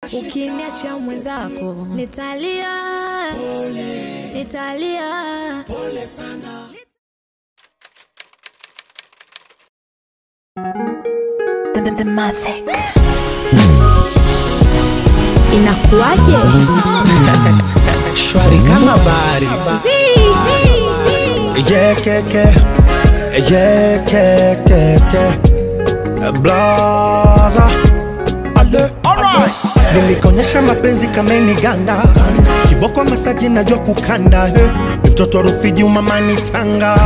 ukiniacha mwenzako nitalia nitalia The, the, the Mavic. inakuwaje shwari kama bahari yekeke yekekeke blaza ale nilikonyesha mapenzi kameni ganda kiboko masaji najua kukanda he. mtoto rufiji umamani tanga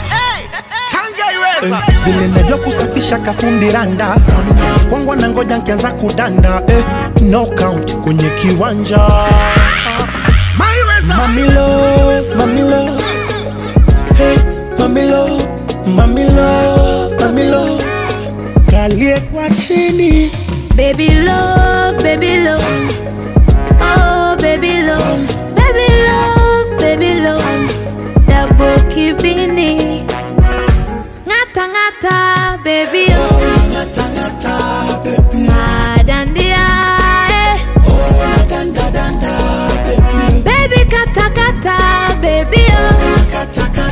Eh, vile najua kusafisha kafundi randa kwangwa na ngoja nkianza kudanda eh, no count kwenye kiwanja Mami love, mami love, hey, mami love, mami love, mami love, kalie kwa chini baby love baby love oh baby love baby love baby love double kibini ngata ngata baby oh madandia eh. baby kata kata baby oh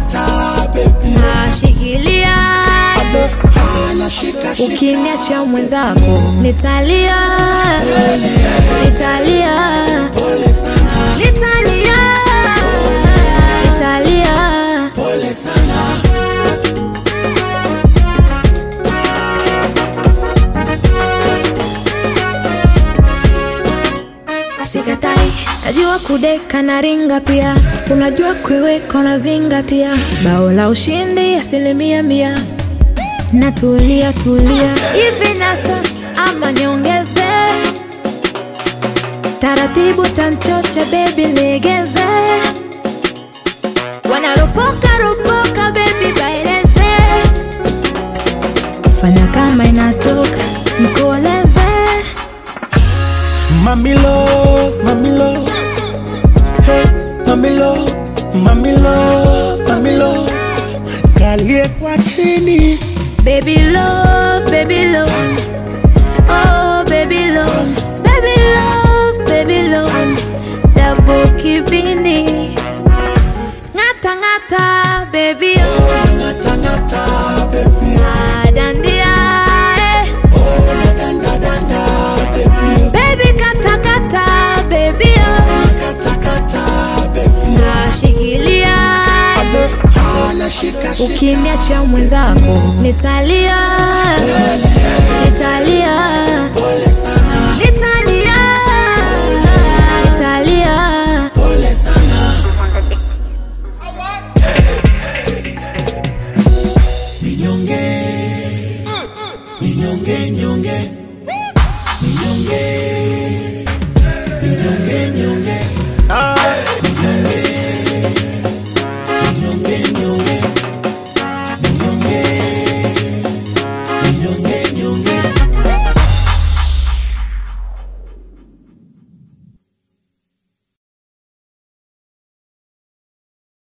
nashikilia ukiniacha mwenzako nitalia nitalia nitalia nitalia sikatai najua kudeka na ringa pia unajua kuiweka unazingatia bao la ushindi asilimia mia natulia tulia hivi natosha ama niongeze taratibu tanchocha bebi legeze wanaropoka ropoka bebi baeleze fanya kama inatoka mkoleze Mami love, mami love, hey, mami love, mami love, mami love, kalie kwa chini Baby love, baby love. Oh, baby love. Baby love, baby love. Double kibini. Ngata ngata, baby oh. Madandia, eh. Baby kata kata, baby oh. Nashikilia, ukiniacha mwenzako nitalia, nitalia,